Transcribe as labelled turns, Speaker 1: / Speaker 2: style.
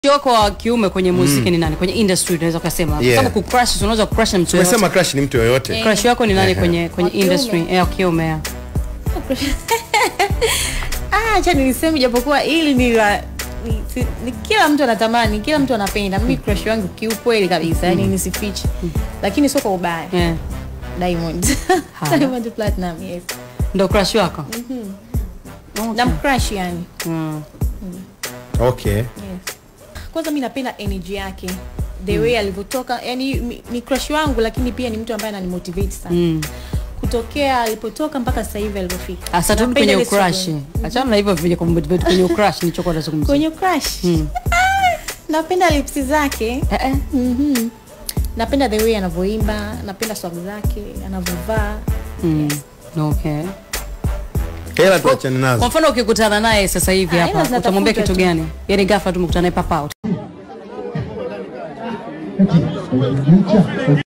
Speaker 1: wako wa kiume kwenye muziki ni nani kwenye industry unaweza ukasema
Speaker 2: Yeah.
Speaker 1: kama kucrush unaweza kucrush na mtu yoyote
Speaker 2: Tumesema crush ni mtu yoyote.
Speaker 1: crush wako ni nani
Speaker 2: Ehe.
Speaker 1: kwenye kwenye
Speaker 3: Wa kiume.
Speaker 1: industry eh wa kiume ya.
Speaker 3: Ah, acha niliseme japokuwa ili ni la ni, si, ni kila mtu anatamani kila mtu anapenda mimi crush wangu kiukweli kabisa yani nisifiche lakini sio kwa ubaya
Speaker 1: yeah.
Speaker 3: Diamond
Speaker 1: Haya.
Speaker 3: Diamond Platinum yes
Speaker 1: ndo crush wako
Speaker 3: na mcrush yani
Speaker 1: mm.
Speaker 2: Okay.
Speaker 3: yes. kwanza mi napenda energy yake the way alivyotoka yani mi- ni crush wangu lakini pia ni mtu ambaye ananimotivate sana
Speaker 1: Mm.
Speaker 3: kutokea alipotoka mpaka sasa hivi alivyofika
Speaker 1: Asa turudi
Speaker 3: Napenda
Speaker 1: kwenye
Speaker 3: ile struggle.
Speaker 1: crush achana na hivyo vile kummotivate kwenye crush nilichokuwa nazungumzia
Speaker 3: kwenye crush
Speaker 1: Mm.
Speaker 3: napenda lips zake
Speaker 1: eh eh
Speaker 3: Mhm. napenda the way anavyoimba napenda swag zake anavyovaa
Speaker 1: mm. okay
Speaker 2: Hela tuachane
Speaker 1: kwa
Speaker 2: nazo.
Speaker 1: mfano ukikutana naye sasa hivi
Speaker 3: Ah,
Speaker 1: hapa
Speaker 3: hela zinatafuta
Speaker 1: utamwambia kitu
Speaker 3: tu.
Speaker 1: gani yani ghafla tumekutana naye papa out